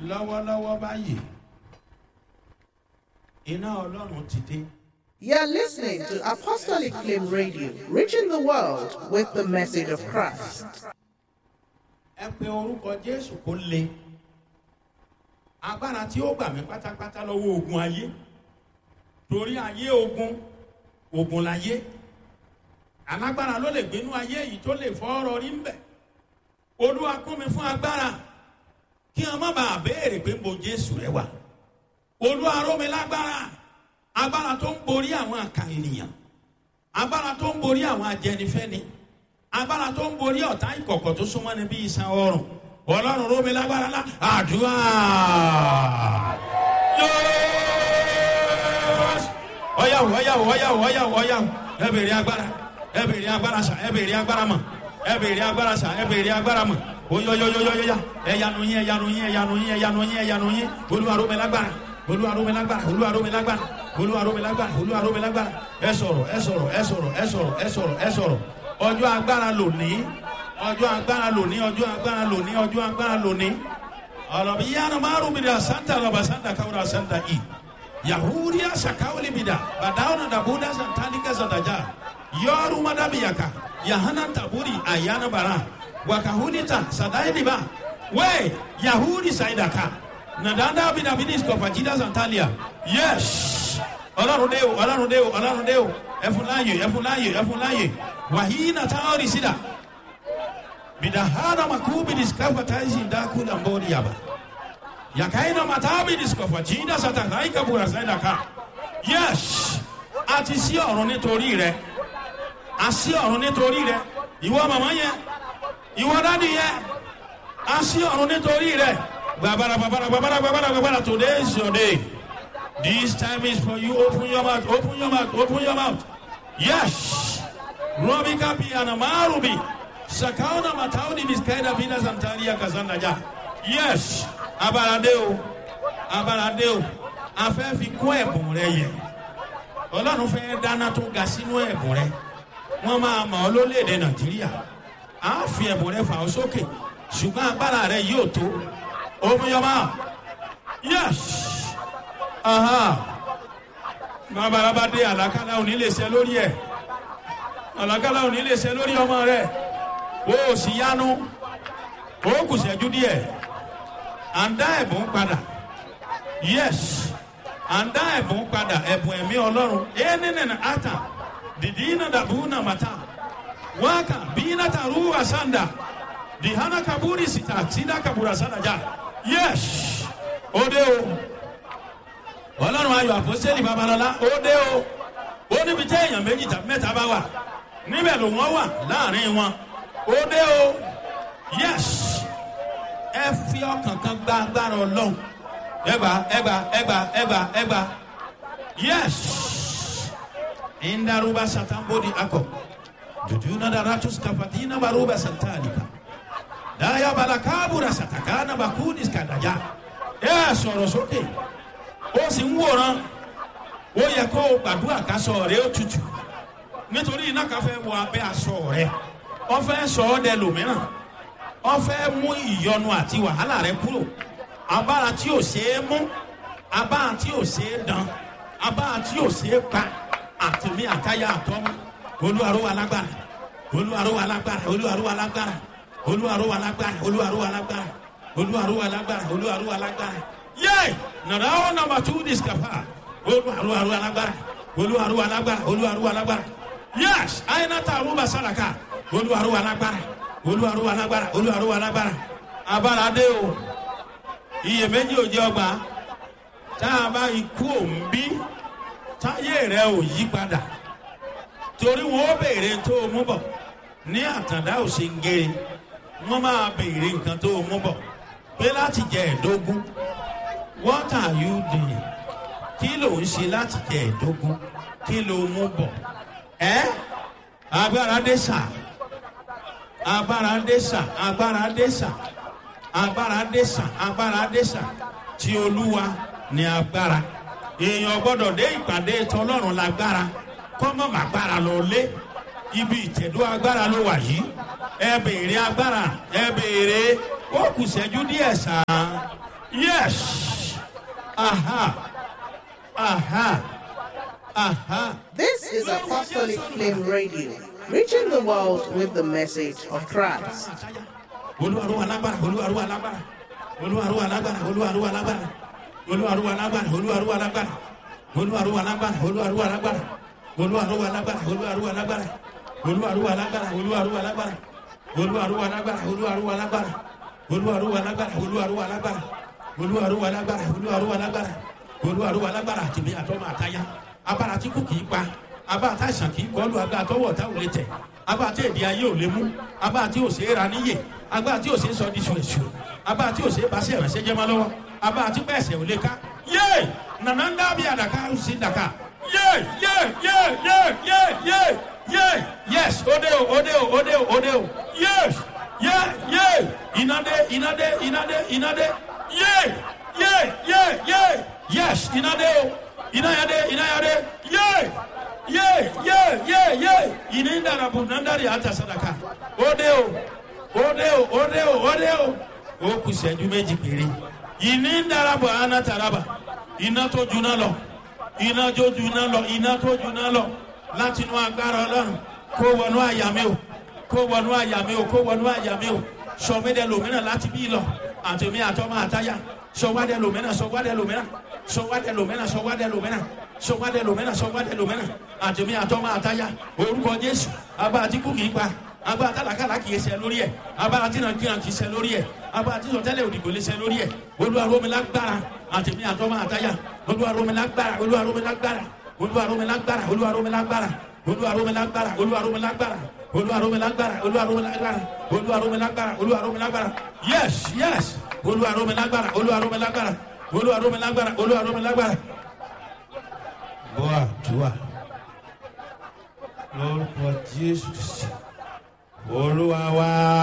lọ́wọ́lọ́wọ́ báyìí iná ọlọ́run ti dé. You're listening to Apostolic Flame Radio, reaching the world with the message of Christ. ẹ pe orúkọ jésù kó le agbára tí ó gbà mí pátápátá lọ́wọ́ ogun ayé torí ayé ogun ogun láyé alágbára ló lè gbénú ayé yìí tó lè fọ́ ọ̀rọ̀ rí ń bẹ̀ olúwa kún mi fún agbára kí wọn má bàa béèrè pé mo jésù rẹ wà olúwa ró mi lágbára agbára tó ń borí àwọn àkà ènìyàn agbára tó ń borí àwọn ajẹnifẹni agbára tó ń borí ọ̀tá ìkọ̀kọ̀ tó súnmọ́ ni bí iṣan ọrùn ọlọ́run ró mi lágbára lá àdúrà ọyàwó ọyàwó ọyàwó ọyàwó ọyàwó ẹ bèrè agbára ẹ bèrè agbára sà ẹ bèrè agbára mọ ẹ bèrè agbára sà ẹ bèrè agbára mọ oyoyoyoyoya ẹyanu yín ẹyanu yín ẹyanu yín ẹyanu yín ẹyanu yín olúwa ró mi lágbára olúwa ró mi lágbára olúwa ró mi lágbára olúwa ró mi lágbára olúwa ró mi lágbára ẹ sọ̀rọ̀ ẹ sọ̀rọ̀ ẹ sọ̀rọ̀ ẹ sọ̀rọ̀ ẹ sọ̀rọ̀ ẹ sọ̀rọ̀ ọjọ́ agbára lòní ọjọ́ agbára lòní ọjọ́ agbára lòní ọjọ́ agbára lòní ọlọ́bi yánnà márùn mi dà santa lọ́ba santa káwúrà santa i yahudiya sakawuli mi dà badawuna dabuda santalika santaja yọọru madabiyaka yahana taburi ayana bara wakahunita sadailiba we yahudi saidaka nadanda bidabidis kọfajida santalia yes ọlọ́run dé o ọlọ́run dé o ọlọ́run dé o ẹfun láàyè ẹfun láàyè ẹfun láàyè wàhíínà táwọn ìsídà bidahana makubi diskafa taisi ndakula mbori yaba yakaina matabi diskafa jinda satakaika bura saidaka yes àti sí ọ̀run nítorí rẹ àsí ọ̀run nítorí rẹ ìwọ màmá yẹn ìwọ dádì yẹn àsí ọ̀run nítorí rẹ gbàbàrà gbàbàrà gbàbàrà gbàbàrà gbàbàrà today is your day this time is for you open your mouth open your mouth open your mouth yes robi kapi anamarubi sakauna matauni miskaida bina santaria kazanda ja yes abalade o abalade o afẹ́ fi kún ẹ̀bùn rẹ yẹ ọlọ́run fẹ́ dáná tó ga sínú ẹ̀bùn rẹ wọ́n máa mọ̀ ọ́ lólèdè nàìjíríà á fi ẹ̀bùn rẹ fà ọ́ sókè ṣùgbọ́n agbára rẹ yóò tó omiyọba yes babalaba dé àlàkálà òní lè ṣe lórí ẹ̀ àlàkálà òní lè ṣe lórí ọmọ rẹ o ò sì yánu o kù ṣẹ́jú díẹ̀ à ń dá ẹ̀bùn padà yes à ń dá ẹ̀bùn padà ẹ̀bùn ẹ̀mí ọlọ́run ẹ̀ẹ́nìnìnà ata dìdí iná dàbú nà màtá wákà bí iná ta rú àsánda dìhánà kaburi sita sida kabura sadaja yes ó dé o ọlọ́run ayọ̀ àpòsílẹ̀ babalọ́lá ó dé o ó níbi tí èèyàn méjì tàbí mẹ́ta bá wà níbẹ̀ ló wọ́n wà láàrin wọn ó dé o yes ẹ fi ọkàn kan gba agbára ọlọ́run ẹgbà ẹgbà ẹgbà ẹgbà ẹgbà yes indaruba satambodi akọ jujuna daratus kafatina baruba santalika daya balakabura satakana bakudis kadaja ẹ sọ̀rọ̀ sókè ó sì ń wòran ó yẹ kó o gbàdúrà kásọ rẹ ó tutù nítorí iná kan fẹ́ wọ abẹ́ aṣọ rẹ wọ́n fẹ́ sọ ọ́ dẹ lòmíràn wọ́n fẹ́ mú ìyọnu àti wàhálà rẹ kúrò abára tí ò ṣeé mú abára tí ò ṣeé dán abára tí ò ṣeé pa àtìmí àtayá àtọ́mú olúwaró wa lágbára olúwaró wa lágbára olúwaró wa lágbára olúwaró wa lágbára olúwaró wa lágbára olúwaró wa lágbára olúwaró wa lágbára yé nàdá ó nàmbà tú discapa olúwaró wa lágbára olúwaró wa lágbára olúwaró wa lágbára yés àyìnàtà àrùbà sàràkà olúwaró wa lágbára olúwaró wa lágbára olúwaró wa lágbára abára dé o iyèméjì ò jẹ́ ọgbà tá a bá ikú òǹbí táyé rẹ ò yí padà torí wọn ó béèrè tó o mú bọ ní àtàndá ò ṣe ń gé wọn máa béèrè nǹkan tó o mú bọ pé láti jẹ ẹdógún what are you doing kí ló ń ṣe láti jẹ ẹdógún kí ló mú bọ ẹ agbára dé sà agbára dé sà agbára dé sà agbára dé sà agbára dé sà tí olúwa ní agbára èèyàn gbọ́dọ̀ dé ìpàdé tọlọ́run lágbára kọ́mọ́ màgbára lọ lé ibi ìtẹ̀dó agbára ló wà yìí ẹ béèrè agbára ẹ béèrè ó kù sẹ́jú díẹ̀ sàn yes aha aha aha. This is Apostolic Flame Radio, reaching the world with the message of Christ. olúwarúwa lágbára olúwarúwa lágbára olúwarúwa lágbára olúwarúwa lágbára olúwarúwa lágbára olúwarúwa lágbára olúwarúwa lágbára olúwarúwa lágbára olúwarúwa lágbára olúwarúwa lágbára olúwarúwa lágbára olúwarúwa lágbára olúwarúwa lágbára olúwarúwa lágbára olúwarúwa lágbára olúwarúwa lágbára olúwarúwa lágbára olúwarúwa lágbára olúwarúwa lágbára àtìmí àtọmọ àtayá abára tí kò kìí pa abára tá àìsàn kìí kọlu agbára tọwọ tá ò lè tẹ abára tí èdè ayé ò lè mú abára tí ò ṣe é ra níyè agbára tí ò ṣe é sọ di ṣùṣù agbára tí ò ṣe é bá sí ẹ̀rẹ̀ṣẹ̀ jẹ́ máa lọ́wọ́ agbára tí pẹ̀sẹ̀ ò lè ká yé nànà ń dábì àdàkà ó sì dàkà yé yé yé yé yé yé yé yes òde o òde o òde o òde o yes yé yé ìnàdé ìnàdé ìnàdé ìnàdé yé yé yé yé yes ìnàdé o ìnàyàdé ìnàyàdé yé ye ye ye ye ini ndarabu nandari hata sadaka ode o ode o ode o ode o o kù ìṣẹ́jú méjì péré ìní ndarabu ana taraba iná tó juná lọ iná tó juná lọ iná tó juná lọ láti inú agbára ọlọ́run kó wọnú àyà mi o kó wọnú àyà mi o kó wọnú àyà mi o sọmídẹ lòmínà láti bí lọ àtẹmí àtọmọ àtayá sọwádẹ lòmínà sọwádẹ lòmínà sọwádẹ lòmínà sọwádẹ lòmínà sọwádẹ lòmínà sọwádẹ lòmínà àtẹmí àtọmọ àtayá orúkọ jésù abá àti kú kìí pa abá àtàlàkàlà kìí ṣe lórí ẹ abá àti nàkìrà kìí ṣe lórí ẹ abá àti sọtẹlẹ òdìgbò lè ṣe lórí ẹ olúwaromilágbára àtẹmí àtọmọ àtayá olúwaromilágbára olúwaromilágbára olúwaromilágbára olúwaromilágbára olúwaromilágbára olúwaromilágbára olúwaromilágbára olúwaromilágbára olúwaromilágbára olúwaromilágbára yes yes olúwaromilágbára olúwaromilágbára olúwaromilágbára olúwaromilágbára. bọ́ àdúrà lórúkọ jésù olúwa wá.